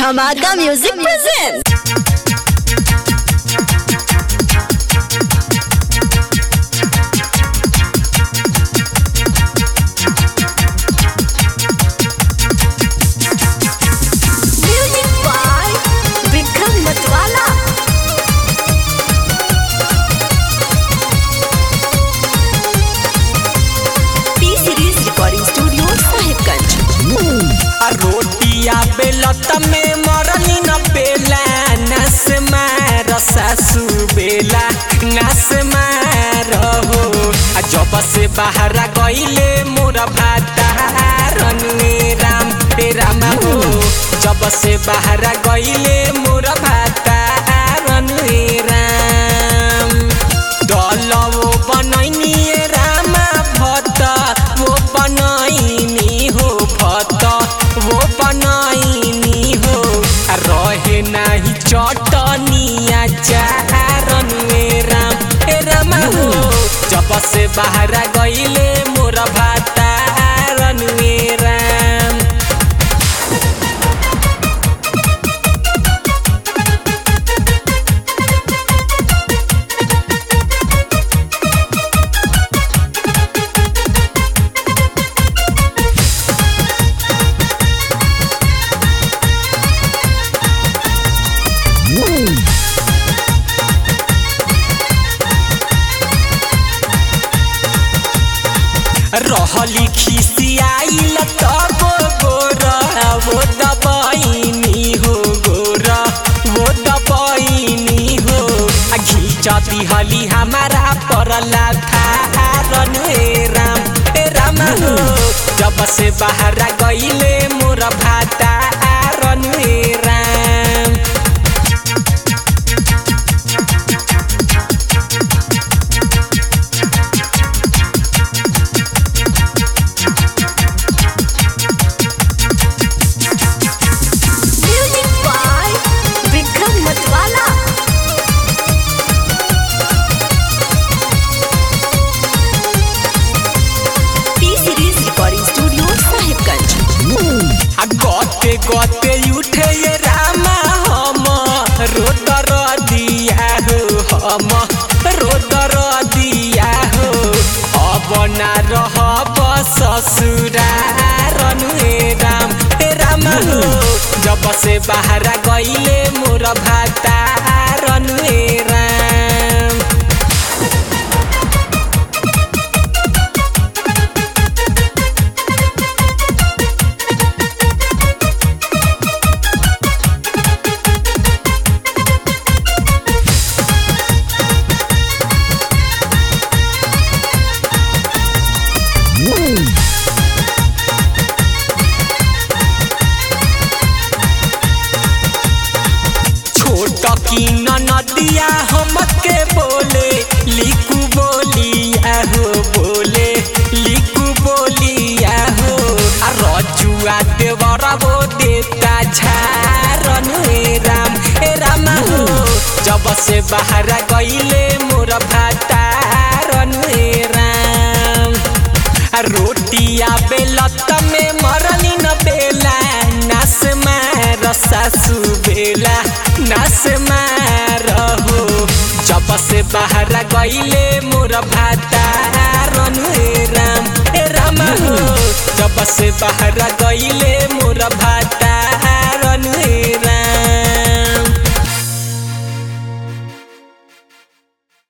Dhamaka Music presents. Music by Vikram Matwala. P Series Recording Studio, Sahibganj. आ रोटिया बेलत में मरनी न बेला नस मार सासू बेला नस मार हो आ जब से बाहर गईले मोर भाता रनुए राम हे राम हो जब से बाहर गईले मोर भाता रनुए राम डलवो बनैनी रामा भत वो बनैनी हो भत वो बनैनी हो आ रहे नाही चटनिया चारन में राम हे राम हो जब से बाहर गईले मोर भाता रन में राम रहली खिसियाइल तब गोरा वो दबाइनी हो गोरा वो दबाइनी हो आ घीचा दिहली हमारा परला थारन हे राम हे राम हो जब से बाहर गईले मोर भाता रन हे Ram Music by Vikram Matwala. P Series Recording Studio, Sahibganj. आ गते गते उठे ये रामा हम रोदर दिया हो हम रोदर दिया हो अब ना रहब ससुरारन हे राम हे राम हो जब से बाहर गईले मोर भातारन हे राम छोट की नदिया हमके बोले लिखू बोलिया हो बोले लिखू बोलिया हो आ रजुआ देवरा वो देवता झारन हे राम हे राम हो जब से बाहर गईले मोर भातारन हे राम आ रोटिया बेलत में मरनी न बेला नास मार सासू बेला नास मार हो जब से बाहर गईले मोर भाता रनु हे राम हे राम हो जब से बाहर गईले मोर भाता